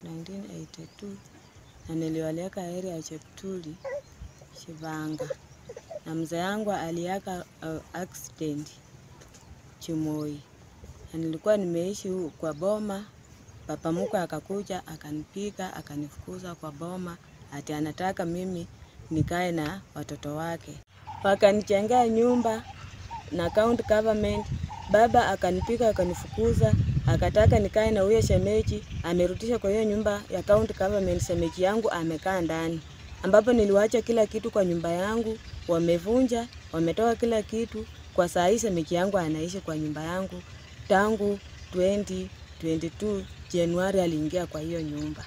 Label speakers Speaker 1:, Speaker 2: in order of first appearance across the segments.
Speaker 1: 1982 na nilioleka area ya Cheptuli Shivanga, na mzee yangu aliaka uh, accident Chimoi, na nilikuwa nimeishi hu- kwa boma. Papa mkwe akakuja akanipiga akanifukuza kwa boma, ati anataka mimi nikae na watoto wake. Wakanichengea nyumba na county government. Baba akanipiga akanifukuza, akataka nikae na huyo shemeji, amerudisha kwa hiyo nyumba ya county government. Shemeji yangu amekaa ndani, ambapo niliwacha kila kitu kwa nyumba yangu, wamevunja, wametoa kila kitu. Kwa saa hii shemeji yangu anaishi kwa nyumba yangu tangu 2022 Januari aliingia kwa hiyo nyumba.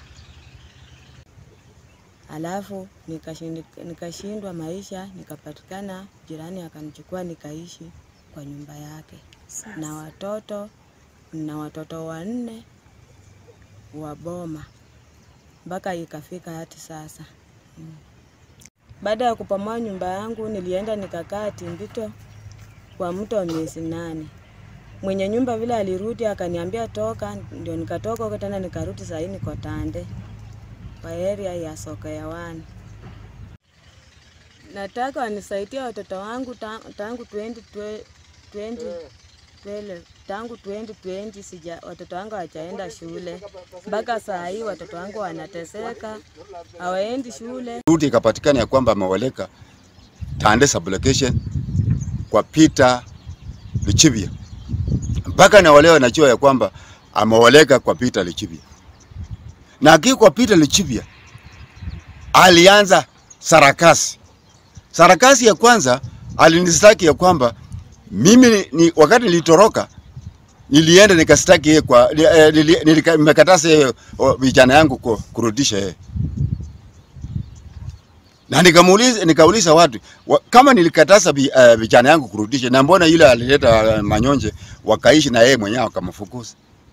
Speaker 1: Alafu nikashindi- nikashindwa maisha, nikapatikana jirani akanichukua nikaishi kwa nyumba yake na watoto na watoto wanne wa boma mpaka ikafika hati sasa. Mm. Baada ya kupamoa nyumba yangu, nilienda nikakaa Timbito kwa mto wa miezi nane. Mwenye nyumba vile alirudi akaniambia toka, ndio nikatoka huko tena nikarudi saa hii niko Tande kwa area ya soko ya wani. Nataka wanisaidie watoto wangu ta- tangu 2012 2012 tangu 2020 sija watoto wangu hawajaenda shule mpaka saa hii watoto wangu wanateseka, hawaendi shule.
Speaker 2: Rudi ikapatikana ya kwamba amewaleka Tande sublocation kwa Peter Lichibia, mpaka na wale wanajua ya kwamba amewaleka kwa Peter Lichibia, na aki kwa Peter Lichibia alianza sarakasi. Sarakasi ya kwanza alinistaki ya kwamba mimi ni, ni wakati nilitoroka nilienda nikastaki yeye kwa ni- eh, nili- nilika- nimekataza yeye o, vijana yangu ku- kurudisha yeye na nikamuuliza nikauliza watu wa, kama nilikataza vi- eh, vijana yangu kurudisha, na mbona yule alileta eh, manyonje wakaishi na yeye mwenyewe akamfukuza.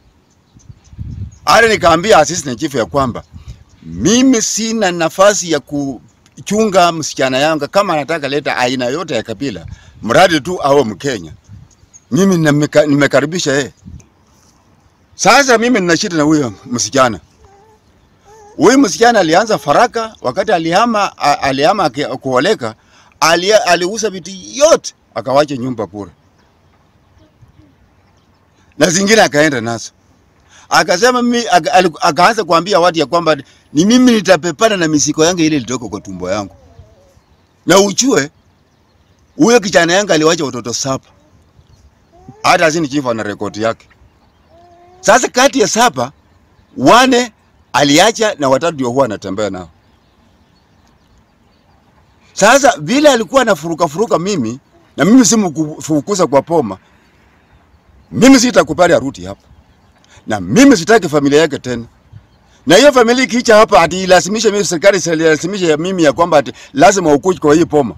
Speaker 2: Ale nikaambia assistant chief ya kwamba mimi sina nafasi ya kuchunga msichana yangu, kama anataka leta aina yote ya kabila, mradi tu awe Mkenya. Mimi nimeka- nimekaribisha yeye. Sasa mimi nina shida na huyo msichana. Huyu msichana alianza faraka wakati alihama, a- alihama aki- kuoleka, ali, aliuza vitu yote akawacha nyumba bure, na zingine akaenda nazo. Akasema mimi, aka- ali- akaanza kuambia watu ya kwamba ni mimi nitapepana na misiko yangu ile ilitoka kwa tumbo yangu, na uchue huyo kijana yangu aliwacha watoto saba, hata asini chifu ana rekodi yake. Sasa kati ya saba wane aliacha na watatu ndio huwa anatembea nao. Sasa vile alikuwa anafuruka furuka mimi na mimi simfukuza kwa poma, mimi sitakubali arudi hapa, na mimi sitaki familia yake tena. Na hiyo familia ikicha hapa ati ilazimishe mimi, serikali ilazimishe mimi ya kwamba ati lazima ukuje kwa hii poma,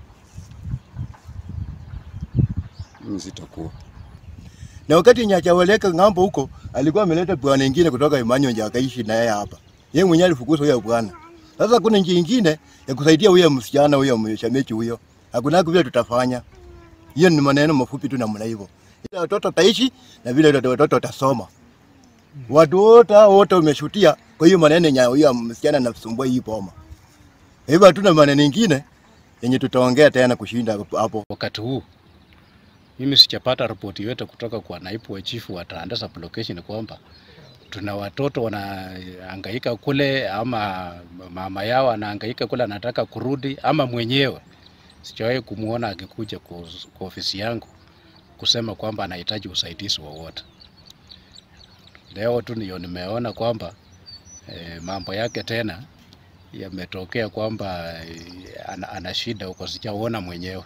Speaker 2: mimi sitakuwa
Speaker 3: na wakati nyachaweleka ng'ambo huko alikuwa ameleta bwana ingine kutoka Imanyonja akaishi na yeye hapa. Yeye mwenyewe alifukuza huyo bwana. Sasa kuna njia ingine ya kusaidia huyo msichana huyo mshamechi huyo. Hakuna vile tutafanya. Hiyo ni maneno mafupi tu namna hivyo. Ile watoto taishi na vile watoto watoto watasoma. Watu wote hao wote wameshutia kwa hiyo maneno ya huyo msichana anasumbua hii boma. Hivyo hatuna maneno mengine yenye tutaongea tena kushinda hapo.
Speaker 4: Wakati huu mimi sijapata ripoti yote kutoka kwa naibu wa chifu wa Tanda sublocation kwamba tuna watoto wanahangaika kule ama mama yao anahangaika kule anataka kurudi ama mwenyewe. Sijawahi kumwona akikuja kwa kwa ofisi yangu kusema kwamba anahitaji usaidizi wowote. Leo tu ndio nimeona kwamba e, mambo yake tena yametokea kwamba e, ana, ana shida huko, sijaona mwenyewe.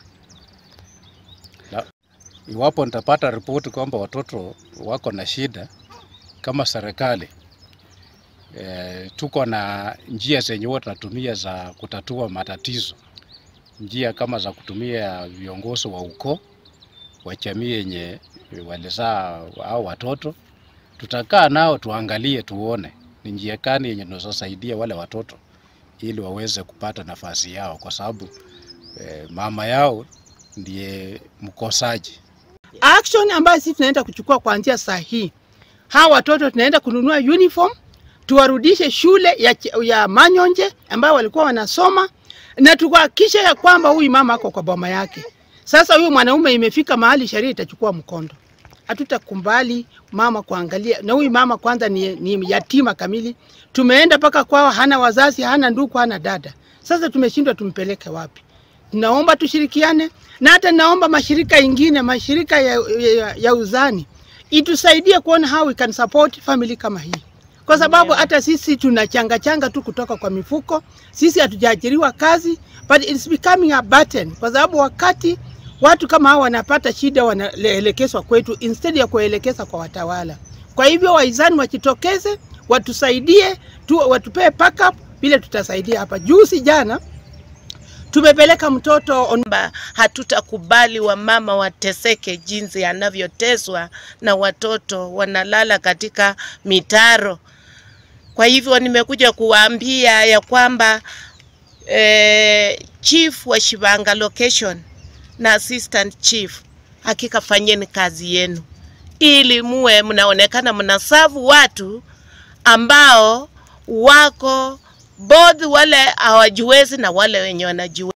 Speaker 4: Iwapo nitapata ripoti kwamba watoto wako na shida kama serikali e, tuko na njia zenye huwa tunatumia za kutatua matatizo, njia kama za kutumia viongozi wa ukoo wa jamii yenye walizaa au watoto. Tutakaa nao tuangalie, tuone ni njia gani yenye tunazosaidia wale watoto ili waweze kupata nafasi yao, kwa sababu e, mama yao ndiye mkosaji.
Speaker 5: action ambayo sisi tunaenda kuchukua kuanzia saa hii, hawa watoto tunaenda kununua uniform, tuwarudishe shule ya, Ch- ya Manyonje ambayo walikuwa wanasoma na tuhakikishe ya kwamba huyu mama ako kwa boma yake. Sasa huyu mwanaume imefika mahali sheria itachukua mkondo. Hatutakumbali mama kuangalia, na huyu mama kwanza ni, ni yatima kamili. Tumeenda mpaka kwao, hana wazazi, hana ndugu, hana dada. Sasa tumeshindwa tumpeleke wapi? Naomba tushirikiane na hata naomba mashirika ingine, mashirika ya, ya, ya uzani itusaidie kuona how we can support family kama hii, kwa sababu hata sisi tunachanga changa tu kutoka kwa mifuko. Sisi hatujaajiriwa kazi, but it's becoming a burden, kwa sababu wakati watu kama hao wanapata shida wanaelekezwa kwetu instead ya kuelekeza kwa watawala. Kwa hivyo waizani wajitokeze, watusaidie tu, watupee backup vile tutasaidia hapa. Juzi jana tumepeleka mtoto on
Speaker 6: kwamba hatutakubali wamama wateseke jinsi anavyoteswa na watoto wanalala katika mitaro. Kwa hivyo nimekuja kuwaambia ya kwamba eh, chief wa Shivanga location na assistant chief, hakika fanyeni kazi yenu ili muwe mnaonekana mnasavu watu ambao wako both wale hawajiwezi na wale wenye wanajiweza.